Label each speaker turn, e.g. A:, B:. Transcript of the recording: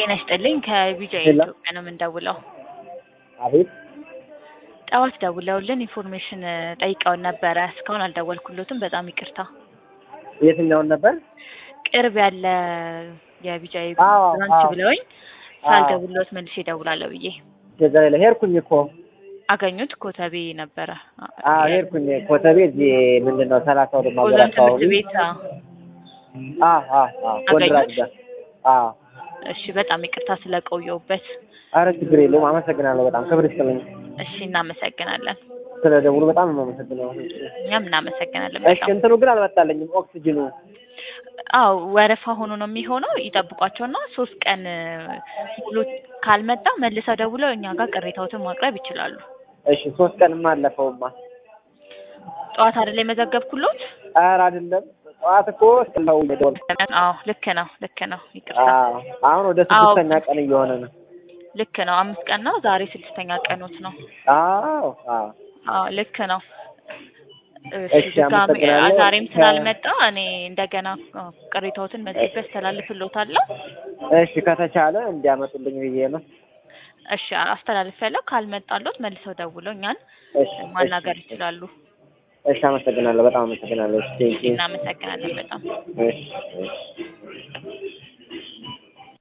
A: ጤና ይስጥልኝ ከቢጃይ
B: ሄሎ።
A: ኢትዮጵያ ነው የምንደውለው።
B: አቤት
A: ጠዋት ደውለውልን ኢንፎርሜሽን ጠይቀውን ነበረ። እስካሁን አልደወልኩሎትም። በጣም ይቅርታ።
B: የትኛውን ነበር?
A: ቅርብ ያለ የቢጃይ
B: አዎ፣
A: ብራንች
B: አዎ።
A: ብለውኝ ሳልደውልሎት መልሼ እደውላለሁ ብዬ
B: ገዛ ላይ ሄድኩኝ እኮ
A: አገኙት። ኮተቤ ነበረ።
B: አዎ ሄድኩኝ ኮተቤ እዚህ ምንድን ነው ሰላሳ ወደ ማገር
A: ኦዞን ትምህርት
B: አካባቢ
A: ቤት። አዎ።
B: አዎ አዎ አዎ ወንድራጅ ጋር አዎ
A: እሺ፣ በጣም ይቅርታ ስለቆየውበት።
B: አረ ችግር የለውም አመሰግናለሁ በጣም ክብር ይስጥልኝ
A: እሺ፣ እናመሰግናለን።
B: ስለ ደውሉ በጣም ነው የማመሰግነው
A: እኛም እናመሰግናለን
B: እሺ
A: በጣም።
B: እንትኑ ግን አልመጣለኝም ኦክሲጅኑ
A: አዎ ወረፋ ሆኖ ነው የሚሆነው። ይጠብቋቸውና ሶስት ቀን ሙሉ ካልመጣ መልሰው ደውለው እኛ ጋር ቅሬታዎትን ማቅረብ ይችላሉ።
B: እሺ ሶስት ቀንማ አለፈውማ
A: ጠዋት አይደል የመዘገብኩሎት?
B: ኧረ አይደለም ጠዋት እኮ ስለው ደወል
A: አዎ ልክ ነው ልክ ነው። ይቅርታ
B: አዎ አሁን ወደ
A: አዎ።
B: ስድስተኛ ቀን እየሆነ ነው
A: ልክ ነው። አምስት ቀን ነው ዛሬ ስድስተኛ ቀኖት ነው።
B: አዎ አዎ
A: አዎ ልክ ነው። እሺ
B: እሺ፣
A: ድጋሚ
B: አመሰግናለሁ።
A: ዛሬም
B: ከ-
A: ስላልመጣ እኔ እንደገና አ፣ ቅሬታዎትን መዝግቤ አስተላልፍሎታለሁ።
B: እሺ ከተቻለ እንዲያመጡልኝ ብዬ ነው
A: እሺ አስተላልፊያለሁ። ካልመጣሎት መልሰው ደውለው እኛን
B: እሺ
A: ማናገር
B: እሺ፣
A: ይችላሉ።
B: እሺ አመሰግናለሁ በጣም አመሰግናለሁ እሺ ቴንኪው
A: እናመሰግናለን በጣም
B: እሺ እሺ